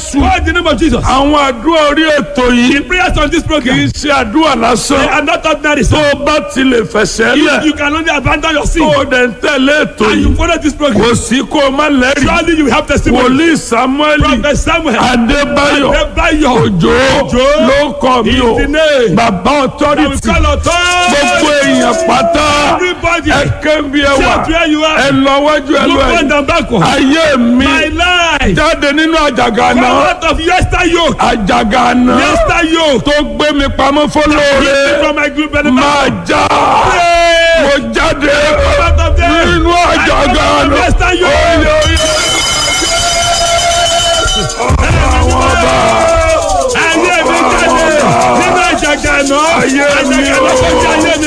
jésù Call the name of Jesus. àwọn àdúrà orí ètò yìí The prayers on this kì í program. ṣe àdúrà They lásán are not ordinary. tó sir. o bá ti lè fẹsẹ̀ If lẹ̀ you can only abandon your sin tó o dẹ̀ ń tẹ̀lé ètò and you yìí follow this program, kò sí kó o má lẹ́rìí surely you have testimony. wòlíì samuel Prophet Samuel. adébáyọ̀ Adébáyọ̀. òjò Òjó. ló kọ́ mi o Is the name. bàbá I will authority call authority. gbogbo èèyàn pátá Everybody. ẹ kébí ẹ wà Shout where you ẹ are. lọ wájú ẹ lọ Look ẹ front and backward. ayé mi My life. jáde nínú àjàgà Come náà out of yester yoke. àjàgà náà Yester yoke. tó gbé mi pamọ́ fọlọ́ọ̀rẹ́ Listen from my group benefit. máa já Pray. mo jáde Come out of there. nínú àjàgà I come out of náà yester yoke. oyè oyè àwọn ọba Ayé mi jáde nínú àjàgà náà. Ayé mi Àjàgà náà o. tó jẹ́ ayé mi.